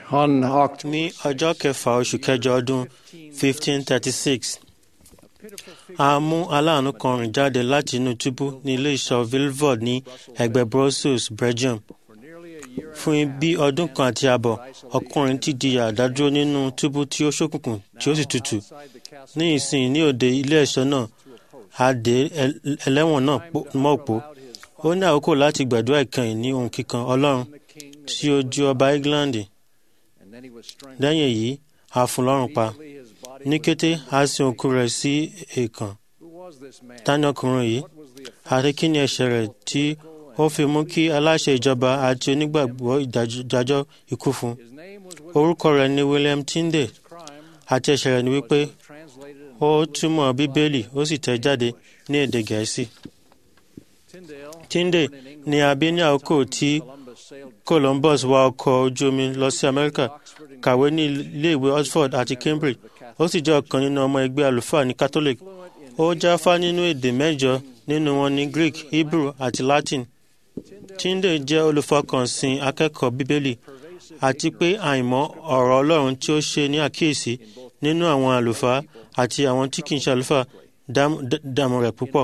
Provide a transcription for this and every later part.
On October ní ọjọ́ kẹfà oṣù kẹjọ ọdún 1536 a mú aláàánú kan rìn jáde láti inú túbú ní ilé ìṣọ́ Vilvoorde ní ẹ̀gbẹ́ Brussels Belgium fún bí ọdún kan àti àbọ̀ ọkùnrin ti di àdádúró nínú túbú tí ó ṣókùnkùn tí ó sì tutù ní ìsìn ní òde ilé ẹ̀ṣọ́ náà a dé ẹlẹ́wọ̀n náà mọ́ òpó ó ní àkókò láti gbàdúrà ìkẹyìn ní ohun kíkan Ọlọ́run tí ó ju ọba England lẹ́yìn èyí a fún lọ́rùn pa ní kété a sin òkú rẹ̀ sí èèkàn tani ọkùnrin yìí àti kí ni ẹ̀ṣẹ̀ rẹ̀ tí ó fi mú kí aláṣẹ ìjọba àti onígbàgbọ́ ìdájọ́ ikú fún orúkọ rẹ̀ ni William Tyndale àti ẹ̀ṣẹ̀ rẹ̀ ni wípé ó túmọ̀ bíbélì ó sì tẹ̀ jáde ní èdè gẹ̀ẹ́sì. Tyndale ni a bí ní àkókò tí Columbus wa ọkọ̀ ojú omi lọ sí Amẹ́ríkà kàwé ní iléèwé Oxford àti Cambridge ó sì jẹ́ ọ̀kan nínú ọmọ ẹgbẹ́ àlùfáà ní Catholic ó jáfá nínú èdè mẹ́jọ nínú wọn ní Greek Hebrew àti Latin Tyndale jẹ́ olùfọkànsìn akẹ́kọ̀ọ́ bíbélì àti pé àìmọ̀ ọ̀rọ̀ Ọlọ́run tí ó ṣe ní àkíyèsí nínú àwọn àlùfáà àti àwọn tí kì í ṣe àlùfáà dààmú rẹ̀ púpọ̀.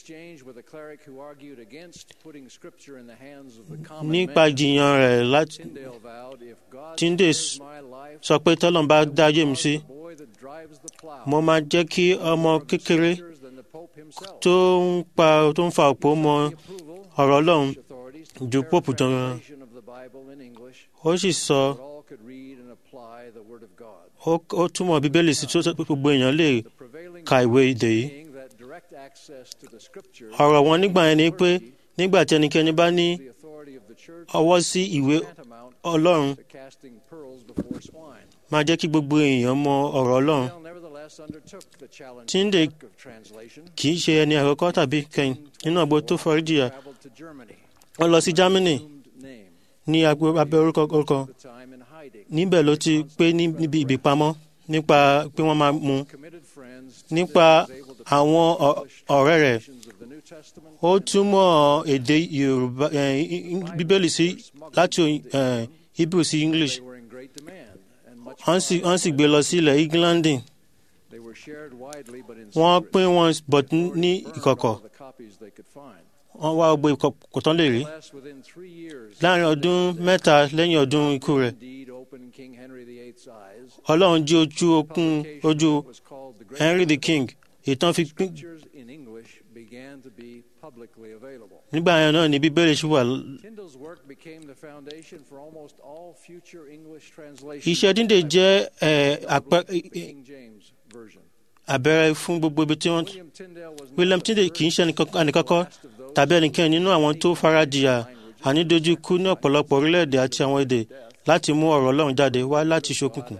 nípa jiyàn rẹ̀ láti Tyndale sọ pé tọ́lọ́n bá dájú mi sí mo máa jẹ́ kí ọmọ kékeré tó ń pa tó ń fa òpó mọ ọ̀rọ̀ Ọlọ́run ju pope jọ ó sì sọ ó túmọ̀ bíbélì sí tó gbogbo èèyàn lè ka ìwé èdè yìí ọ̀rọ̀ wọn nígbà yẹn ni pé nígbà tí ẹnikẹ́ni bá ní ọwọ́ sí ìwé Ọlọ́run máa jẹ́ kí gbogbo èèyàn mọ ọ̀rọ̀ Ọlọ́run Tyndale kì í ṣe ẹni àkọ́kọ́ tàbí kẹ́yìn nínú àgbo tó foríjìyà wọ́n lọ sí Germany ní abẹ́ orúkọ orúkọ níbẹ̀ ló ti pé níbi ìbípamọ́ nípa pé wọ́n máa mú nípa àwọn ọ̀rẹ́ rẹ̀ ó túmọ̀ èdè Yorùbá bíbélì sí láti Hebrew sí English wọ́n sì gbé lọ sí ilẹ̀ England wọ́n pín wọn bọ̀ ní ìkọ̀kọ̀ wọ́n wá gbogbo ìkọ̀kọ̀ tán lè rí láàrin ọdún mẹ́ta lẹ́yìn ọdún ikú rẹ̀ Ọlọ́run jí ojú okun ojú Henry the King ìtàn fi pín nígbà yẹn náà ni bíbélì ṣì wà. iṣẹ́ dídè jẹ́ àbẹ̀rẹ̀ fún gbogbo ibi tí wọ́n. William Tyndale kì í ṣe ẹnìkankan tàbí ẹnikẹ́ni nínú àwọn tó faradìyà ànídójúkú ní ọ̀pọ̀lọpọ̀ orílẹ̀-èdè àti àwọn èdè láti mú ọ̀rọ̀ Ọlọ́run jáde wá láti ṣókùnkùn.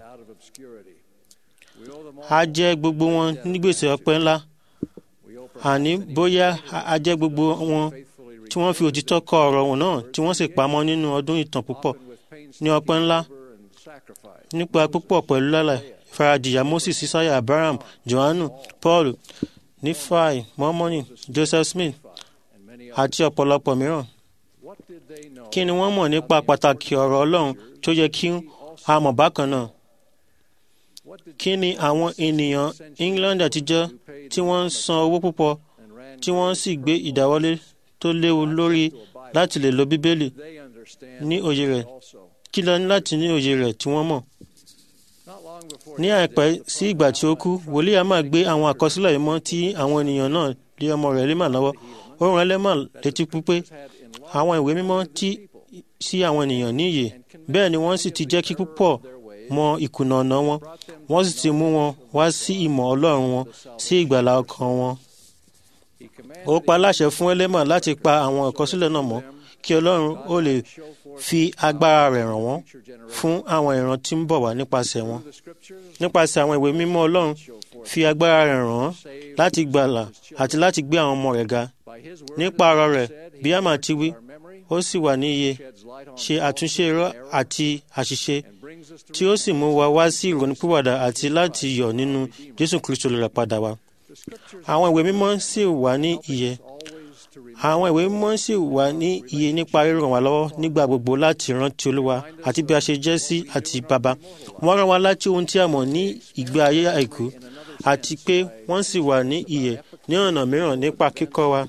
a jẹ́ gbogbo wọn ní gbèsè ọpẹ́ ńlá àní bóyá a jẹ́ gbogbo wọn tí wọ́n fi òtítọ́ kọ ọ̀rọ̀ wọn náà tí wọ́n sì pamọ́ nínú ọdún ìtàn púpọ̀ ní ọpẹ́ ńlá nípa púpọ̀ pẹ̀lú lálẹ́ ìfaradìyà Moses Isaiah Abraham Johannu Paul Nífàì Mọ́mọ́nì Joseph Smith àti ọ̀pọ̀lọpọ̀ mìíràn kí ni wọ́n mọ̀ nípa pàtàkì ọ̀rọ̀ Ọlọ́run tó yẹ kí a mọ̀ bákan náà kí ni àwọn ènìyàn England àtijọ́ tí wọ́n ń san owó púpọ̀ tí wọ́n sì gbé ìdáwọ́lé tó léwu lórí láti lè lo Bíbélì ní òye rẹ̀ kí lọ ní láti ní òye rẹ̀ tí wọ́n mọ̀. ní àìpẹ́ sí ìgbà tí ó kú wòlíì a máa gbé àwọn àkọsílẹ̀ yìí mọ́ tí àwọn ènìyàn náà lé ọmọ rẹ̀ lé mà lọ́wọ́ ó rán ẹlẹ́mà létí pípé àwọn ìwé mímọ́ tí sí àwọn ènìyàn ní ìyè bẹ́ẹ̀ ni wọ́n sì ti jẹ́ kí púpọ̀ mọ ìkùnà ọ̀nà wọn wọ́n sì ti mú wọn wá sí ìmọ̀ Ọlọ́run wọn sí ìgbàlà ọkàn wọn. ó pa láṣẹ fún ẹlẹ́mà láti pa àwọn àkọsílẹ̀ náà mọ́ kí Ọlọ́run ó lè fi agbára rẹ̀ ràn wọ́n fún àwọn ìran tí ń bọ̀ wá nípasẹ̀ wọn. nípasẹ̀ àwọn ìwé mímọ́ Ọlọ́run fi agbára rẹ̀ ràn wọ́n láti gbàlà àti láti gbé àwọn ọmọ rẹ̀ ga. nípa ọ̀rọ̀ rẹ̀ bí a máa ti wí ó sì wà ní iye ṣe àtúnṣe irọ́ àti àṣìṣe tí ó sì mú wa wá sí ìrònúpìwàdà àti láti yọ̀ nínú Jésù Kristo lè rà padà wá. àwọn ìwé mímọ́ sì wà ní ìyè àwọn ìwé mímọ́ sì wà ní iye nípa ríràn wá lọ́wọ́ nígbà gbogbo láti rántí olúwa àti bí a ṣe jẹ́ sí àti bàbá wọ́n rán wa láti ohun tí a mọ̀ ní ìgbé ayé àìkú àti pé wọ́n sì wà ní ìyè ní ọ̀nà mìíràn nípa kíkọ́ wa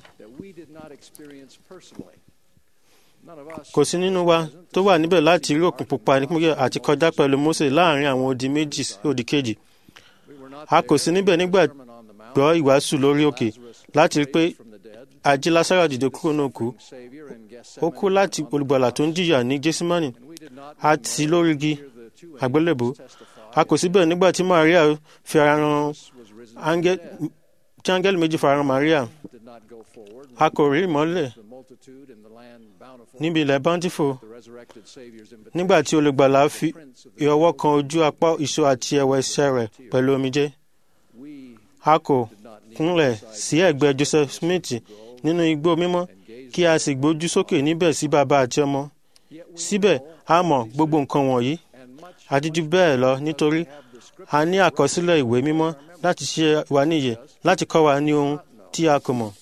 kò sí nínú wa tó wà níbẹ̀ láti rí òkun pupa nípínlẹ̀ àti kọjá pẹ̀lú Mósè láàrin àwọn odi méjì sí òdì kejì a kò sí níbẹ̀ nígbà gbọ́ ìwàásù lórí òkè láti rí pé ají Lásárù dìde kúrò náà kú ó kú láti olùgbàlà tó ń jìyà ní Gẹ́símánì àti lórí igi àgbélébùú a kò síbẹ̀ nígbà tí Maria fi ara ran áńgẹ́lì tí áńgẹ́lì méjì fara ran Maria a kò rí ìmọ́lẹ̀ níbi ilẹ̀ bountiful nígbà tí olùgbàlà fi ọwọ́ kan ojú apá ìṣó àti ẹ̀wẹ̀ ẹsẹ̀ rẹ̀ pẹ̀lú omijé a kò kúnlẹ̀ sí ẹ̀gbẹ́ Joseph Smith nínú igbó mímọ́ kí a sì gbójú sókè níbẹ̀ sí bàbá àti ọmọ síbẹ̀ a mọ̀ gbogbo nǹkan wọ̀nyí àti jù bẹ́ẹ̀ lọ nítorí a ní àkọsílẹ̀ ìwé mímọ́ láti ṣe wa níyè láti kọ́ wa ní ohun tí a kò mọ̀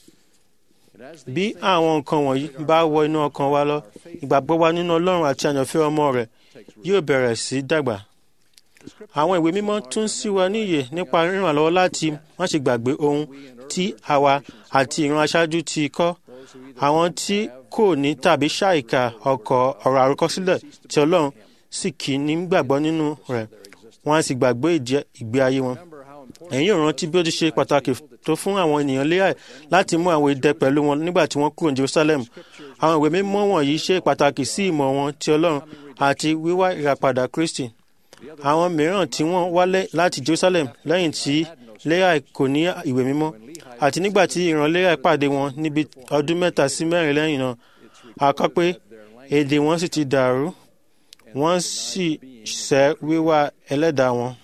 bí àwọn nǹkan wọ̀nyí bá wọ inú ọkàn wa lọ ìgbàgbọ́ wa nínú Ọlọ́run àti àyànfẹ́ ọmọ rẹ̀ yóò bẹ̀rẹ̀ sí dàgbà. àwọn ìwé mímọ́ tún sí wa níyè nípa ríràn wá lọ́wọ́ láti má ṣe gbàgbé ohun tí àwa àti ìran aṣáájú ti kọ́ àwọn tí kò ní tàbí ṣàìkà ọkọ̀ ọ̀rọ̀ àròkọsílẹ̀ tí Ọlọ́run sì kì í ní gbàgbọ́ nínú rẹ̀ wọ́n á sì gbàgbé ìgbé ayé wọn ẹ̀yin yóò rántí bí ó ti ṣe pàtàkì tó fún àwọn ènìyàn Léà láti mú àwọn idẹ pẹ̀lú wọn nígbà tí wọ́n kúrò ní Jerusalem àwọn ìwé mímọ́ wọ̀nyí ṣe pàtàkì sí ìmọ̀ wọn ti Ọlọ́run àti wíwá ìràpadà Kristi àwọn mìíràn tí wọ́n wálé láti Jerusalem lẹ́yìn tí Léà kò ní ìwé mímọ́ àti nígbà tí ìran Léà pàdé wọn níbi ọdún mẹ́ta sí mẹ́rin lẹ́yìn náà a kọ pé èdè wọn sì ti dàrú wọ́n sì sẹ́ wíwá ẹlẹ́dàá wọn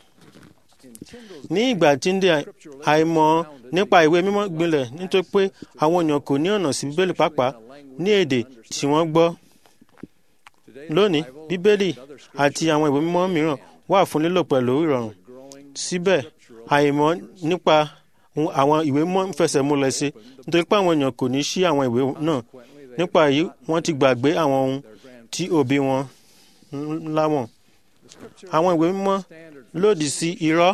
ní ìgbà tí ń dé àìmọ̀ nípa ìwé mímọ́ gbilẹ̀ nítorí pé àwọn èèyàn kò ní ọ̀nà sí bíbélì pàápàá ní èdè tí wọ́n gbọ́. lónìí bíbélì àti àwọn ìwé mímọ́ mìíràn wà fún lílò pẹ̀lú ìrọ̀rùn. síbẹ̀ àìmọ̀ nípa àwọn ìwé mímọ́ ń fẹsẹ̀ múlẹ̀ sí nítorí pé àwọn èèyàn kò ní ṣí àwọn ìwé náà. nípa èyí wọ́n ti gbàgbé àwọn ohun tí òbí wọn láwọn. àwọn ìwé mímọ́ lòdì sí irọ́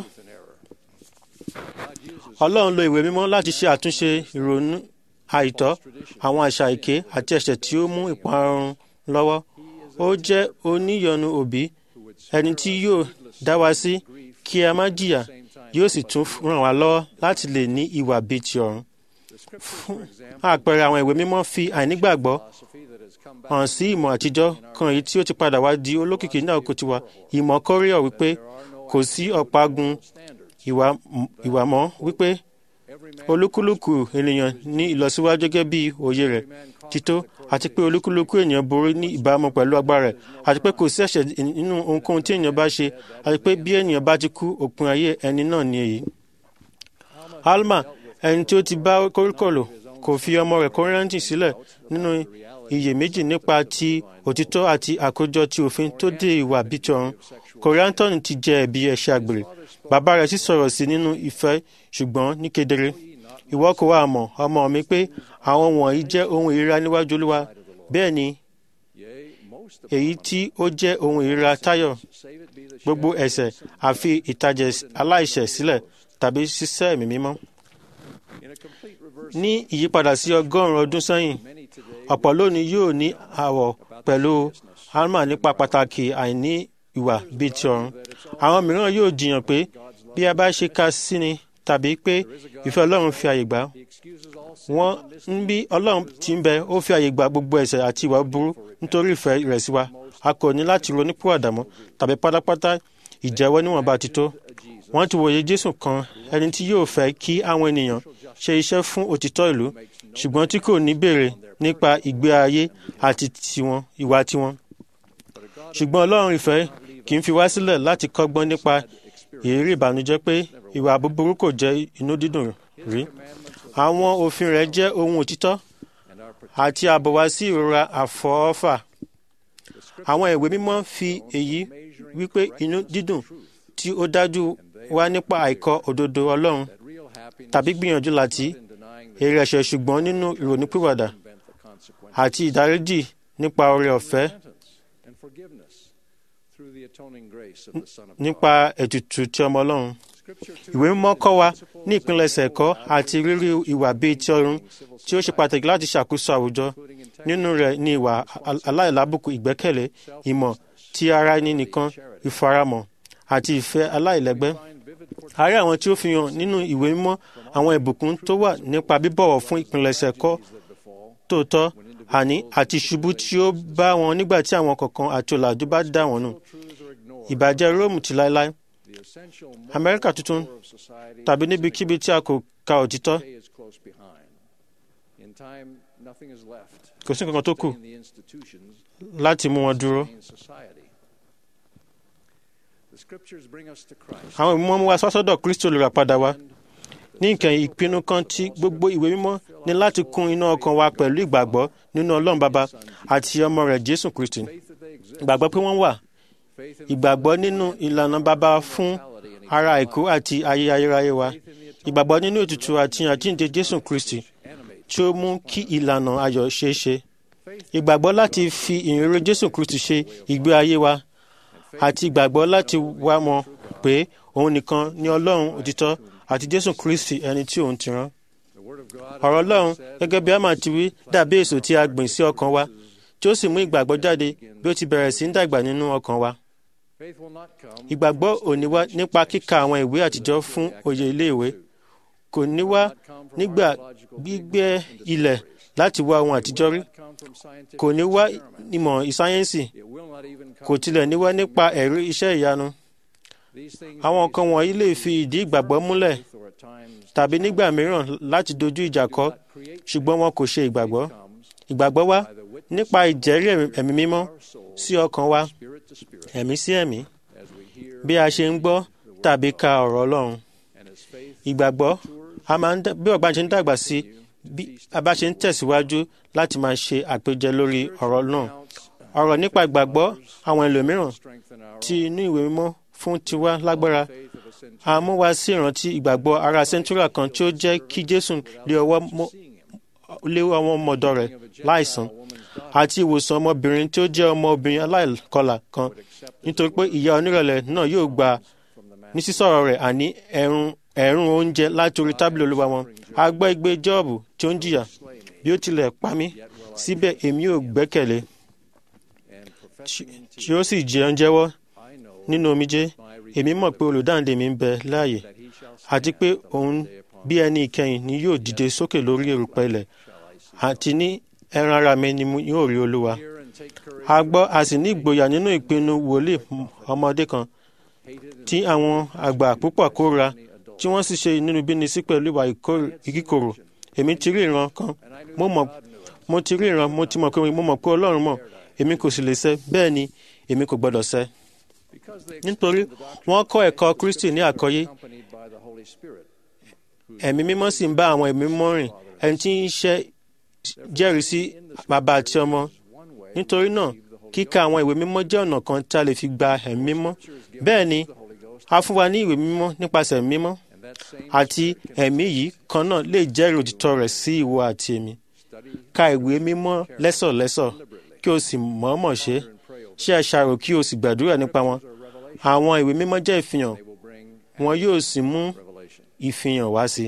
Ọlọ́run lo ìwé mímọ́ láti ṣe àtúnṣe ìrònú àìtọ́ àwọn àṣà èké àti ẹ̀ṣẹ̀ tí ó mú ìparun lọ́wọ́. Ó jẹ́ oníyọnu òbí ẹni tí yóò dá wa sí kí a má jìyà yóò sì tún ràn wá lọ́wọ́ láti lè ní ìwà bíi ti ọ̀run. Fún àpẹẹrẹ àwọn ìwé mímọ́ fi àìnígbàgbọ́ hàn sí ìmọ̀ àtijọ́ kan èyí tí ó ti padà wá di olókìkí ní àkókò tiwa ìmọ̀ kọ́ríọ̀ wípé kò sí ọ̀págun ìwà mọ́ wípé olúkúlùkù ènìyàn ní ìlọsíwájú gẹ́gẹ́ bí òye rẹ̀ tító àti pé olúkúlùkù ènìyàn borí ní ìbámu pẹ̀lú agbára rẹ̀ àti pé kò sí ẹ̀ṣẹ̀ nínú ohunkóhun tí ènìyàn bá ṣe àti pé bí ènìyàn bá ti kú òpin ayé ẹni náà ni èyí. Alma ẹni tí ó ti bá kóríkòlò kò fi ọmọ rẹ̀ kórìírántì sílẹ̀ nínú iyèméjì nípa ti òtítọ́ àti àkójọ ti òfin tó dé ìwà bíi ti ọ̀run kòríántọ́nì ti jẹ ẹ̀bi ẹ̀ṣẹ̀ àgbèrè bàbá rẹ̀ sì sọ̀rọ̀ sí nínú ìfẹ́ ṣùgbọ́n ní kedere ìwọ kò wá mọ̀ ọmọ mi pé àwọn wọ̀nyí jẹ́ ohun ìríra níwájú olúwa bẹ́ẹ̀ ni èyí tí ó jẹ́ ohun ìríra tayọ̀ gbogbo ẹ̀ṣẹ̀ àfi ìtàjẹ̀ aláìṣẹ̀ sílẹ̀ tàbí ṣíṣẹ́ ẹ̀mí mímọ́ ní ìyípadà sí ọgọ́rùn-ún ọdún sẹ́yìn ọ̀pọ̀ lónìí yóò ní àwọ̀ pẹ̀lú alma nípa pàtàkì àìní ìwà bíi ti ọ̀run. àwọn mìíràn yóò jiyàn pé bí a bá ṣe ka sí ni tàbí pé ìfẹ́ Ọlọ́run fi àyè gbà wọ́n ń bí Ọlọ́run ti ń bẹ ó fi àyè gbà gbogbo ẹ̀ṣẹ̀ àti ìwà burú nítorí ìfẹ́ rẹ̀ sí wa a kò ní láti ronúpìwàdà mọ́ tàbí pátápátá ìjẹ́wọ́ níwọ̀nba ti tó. wọ́n ti wòye Jésù kan ẹni tí yóò fẹ́ kí àwọn ènìyàn ṣe iṣẹ́ fún òtítọ́ ìlú ṣùgbọ́n tí kò ní béèrè nípa ìgbé ayé àti tiwọn ìwà tiwọn. ṣùgbọ́n Ọlọ́run ìfẹ́ kì í fi wá sílẹ̀ láti kọ́gbọ́n nípa ìrírí ìbànújẹ́ pé ìwà búburú kò jẹ́ inú dídùn rí. àwọn òfin rẹ̀ jẹ́ ohun òtítọ́ àti ààbò wá sí ìrora àfọwọ́fà. àwọn ìwé mímọ́ fi èyí wípé inú dídùn tí ó dájú wá nípa àìkọ̀ òdodo Ọlọ́run tàbí gbìyànjú láti èrè ẹ̀ṣẹ̀ ṣùgbọ́n nínú ìrònípìwàdà àti ìdáríjì nípa oore ọ̀fẹ́ nípa ètùtù tí ọmọ ọlọ́run. ìwé mímọ́ kọ́ wa ní ìpilẹ̀ṣẹ̀ ẹ̀kọ́ àti rírí ìwà bíi ti ọ̀run tí ó ṣe pàtàkì láti ṣàkóso àwùjọ nínú rẹ̀ ní ìwà aláìlábùkù ìgbẹ́kẹ̀lé ìmọ̀ ti ara ẹni nìkan ìfaramọ̀ àti ìfẹ́ aláìlẹ́gbẹ́. a rí àwọn tí ó fi hàn nínú ìwé mímọ́ àwọn ìbùkún tó wà nípa bíbọ̀wọ̀ fún ìpilẹ̀ṣẹ̀ ẹ̀kọ́ tòótọ́ àní àti ìṣubú tí ó bá wọn nígbà tí àwọn kọ̀ọ̀kan àti ọ̀làjú bá dà wọ́n nù. ìbàjẹ́ róòmù ti láéláé. amẹ́ríkà tuntun tàbí níbikíbi tí a kò ka òtítọ́. kò sí nǹkan tó kù láti mú wọn dúró. àwọn ìmọ̀ mú wa sọ́sọ́dọ̀ kristo olùràpadà wa ní ìkẹyìn ìpinnu kan tí gbogbo ìwé mímọ́ ní láti kún inú ọkàn wa pẹ̀lú ìgbàgbọ́ nínú ọlọ́run bàbá àti ọmọ rẹ̀ jésù kristi ìgbàgbọ́ pé wọ́n wà ìgbàgbọ́ nínú ìlànà bàbá fún ara àìkú àti ayé ayérayé wa ìgbàgbọ́ nínú ètùtù àti àjíǹde jésù kristi tí ó mú kí ìlànà ayọ̀ ṣeé ṣe ìgbàgbọ́ láti fi ìrere jésù kristi ṣe ìgbé ayé wa àti ìgbàgbọ́ láti wá mọ̀ pé òun nìkan ni ọlọ́run òtítọ́ àti jésù kristi ẹni tí òun ti rán. ọ̀rọ̀ ọlọ́run gẹ́gẹ́ bí ama ti wí dàbí èso tí a gbìn sí ọkàn wa tí ó sì mú ìgbàgbọ́ jáde bí ó ti bẹ̀rẹ̀ sí ń dàgbà nínú ọkàn wa. ìgbàgbọ́ ò ní wá nípa kíka àwọn ìwé àtijọ́ fún òye iléèwé kò ní wá nígbà gbígbẹ́ ilẹ̀ láti wá ohun àtijọ́ rí kò ní wá ìmọ̀ ìsáyẹ́nsì kò tilẹ̀ ní wá nípa ẹ̀rí iṣẹ́ ìyanu àwọn nǹkan wọ̀nyí lè fi ìdí ìgbàgbọ́ múlẹ̀ tàbí nígbà mìíràn láti dojú ìjà kọ ṣùgbọ́n wọn kò ṣe ìgbàgbọ́ ìgbàgbọ́ wa nípa ìjẹ́rí ẹ̀mí mímọ́ sí ọkàn wa ẹ̀mí sí ẹ̀mí bí a ṣe ń gbọ́ tàbí ka ọ̀rọ̀ ọlọ́run ìgbàgbọ́ a máa ń bí ọ̀gbà ṣe ń dàgbà sí bí a bá ṣe ń tẹ̀síwájú láti máa ṣe àpèjẹ lórí ọ̀rọ̀ náà ọ̀rọ̀ nípa ìgbàgbọ́ àwọn ẹlòmíràn tí inú ìwé mímọ́ fún tiwa lágbára a mú wa sí ìrántí ìgbàgbọ́ ara sẹ́ńtúrà kan tí ó jẹ́ kí jésù lé ọwọ́ lé ọmọ ọmọdọ̀ rẹ̀ láìsàn àti ìwòsàn ọmọbìnrin tí ó jẹ́ ọmọbìnrin aláìkọlà kan nítorí pé ìyá onírẹ̀lẹ̀ náà yóò gba ní sísọ̀rọ̀ rẹ̀ àní ẹ̀rùn ẹ̀rùn oúnjẹ láti orí tábìlì olúwa wọn a gbọ́ igbe jọ́ọ̀bù tí ó ń jìyà bí ó tilẹ̀ pa mí síbẹ̀ èmi ò gbẹ́kẹ̀lé tí ó sì jẹun jẹ́wọ́ nínú omijé èmi mọ̀ pé olùdáǹdè mi ń bẹ láàyè àti pé òun bí ẹni ìkẹyìn ni yóò dìde sókè lórí erùpẹ̀ ilẹ̀ àti ní ẹran ara mi ni yóò rí olúwa a gbọ́ a sì ní ìgboyà nínú ìpinnu wòlíì ọmọdé kan tí àwọn àgbà púpọ̀ kóra tí wọ́n sì ṣe inúnibíni sí pẹ̀lú ìwà ìkíkorò èmi ti rí ìran kan mo mọ̀ mo ti rí ìran mo ti mọ̀ pé mo mọ̀ pé ọlọ́run mọ̀ èmi kò sì lè ṣẹ bẹ́ẹ̀ ni èmi kò gbọ́dọ̀ ṣẹ nítorí wọ́n kọ́ ẹ̀kọ́ kristi ní àkọ́yé ẹ̀mí mímọ́ sì ń bá àwọn ẹ̀mí mímọ́ rìn ẹni tí ń ṣe jẹ́rìí sí bàbá àti ọmọ nítorí náà kíka àwọn ìwé mímọ́ jẹ́ ọ̀nà kan tí a lè fi gba ẹ̀mí mímọ́ bẹ́ẹ̀ ni a fún wa ní ìwé mímọ́ nípasẹ̀ ẹ̀mí mímọ́ àti ẹ̀mí yìí kan náà lè jẹ́rìí òtítọ́ rẹ̀ sí ìwọ àti èmi ka ìwé mímọ́ lẹ́sọ̀lẹ́sọ̀ kí o sì mọ̀ọ́mọ̀ ṣe ṣe àṣàrò kí o sì gbàdúrà nípa wọn àwọn ìwé mímọ́ jẹ́ ìfihàn wọn yóò sì mú ìfihàn wá sí.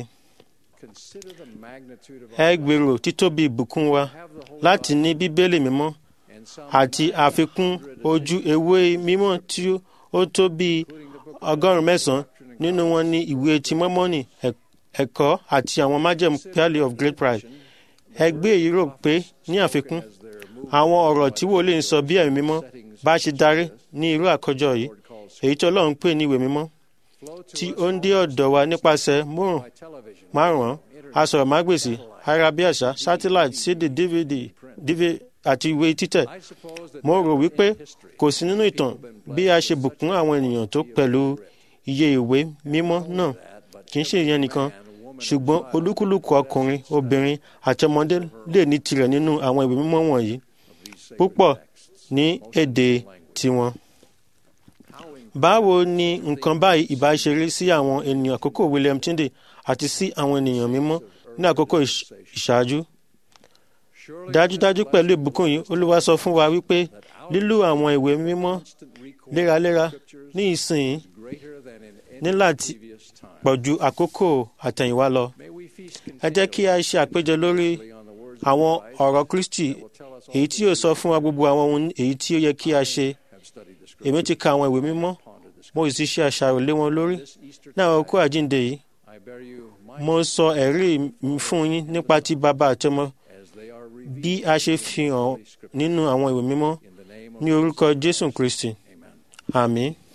ẹ gbèrò títóbi ìbùkún wa láti ní bíbélì mímọ́ àti àfikún ojú ewé mímọ́ tí ó tó bí ọgọ́rùn-ún mẹ́sàn-án nínú wọn ní ìwé ti mọ́mọ́nì ẹ̀kọ́ àti àwọn májẹ̀mú pearly of great price. ẹ gbé èyí rò pé ní àfikún àwọn ọ̀rọ̀ tí wòlíì ń sọ bí ẹ̀mí mímọ́ bá ṣe darí ní irú àkójọ yìí èyí tí ọlọ́run pè ní ìwé mímọ́ tí ó ń dé ọ̀dọ̀ wa nípasẹ̀ márùn márùn asọ̀rọ̀mágbèsì ayárabíàṣá satellite cd dvd dvd àti ìwé títẹ̀ mo rò wípé kò sí nínú ìtàn bí a ṣe bùkún àwọn ènìyàn tó pẹ̀lú iye ìwé mímọ́ náà kì í ṣe ìyẹn nìkan ṣùgbọ́n olúkúlùkù ọkùnrin obìnrin àti ọmọdé lè ní tirẹ̀ nínú àwọn ìwé mímọ́ wọ̀nyí púpọ̀ ní èdè tiwọn. báwo ni nǹkan báyìí ìbá ṣe rí sí àwọn ènìyàn àkókò William Tyndale àti sí àwọn ènìyàn mímọ́ ní àkókò ìṣáájú dájúdájú pẹ̀lú ìbùkún yìí olúwa sọ fún wa wípé lílo àwọn ìwé mímọ́ léraléra ní ìsìn ní láti pọ̀ ju àkókò àtẹ̀yìnwá lọ. ẹ jẹ́ kí a ṣe àpéjọ lórí àwọn ọ̀rọ̀ Kristi èyí tí yóò sọ fún wa gbogbo àwọn ohun èyí tí ó yẹ kí a ṣe. èmi ti ka àwọn ìwé mímọ́ mo sì ṣe àṣàrò lé wọn lórí ní àwọn okó àjíǹde yìí mo sọ ẹ̀rí mi fún yín nípa ti bàbá àti ọmọ bí a ṣe fi hàn nínú àwọn ìwé mímọ́ ní orúkọ Jésù Kristi àmín.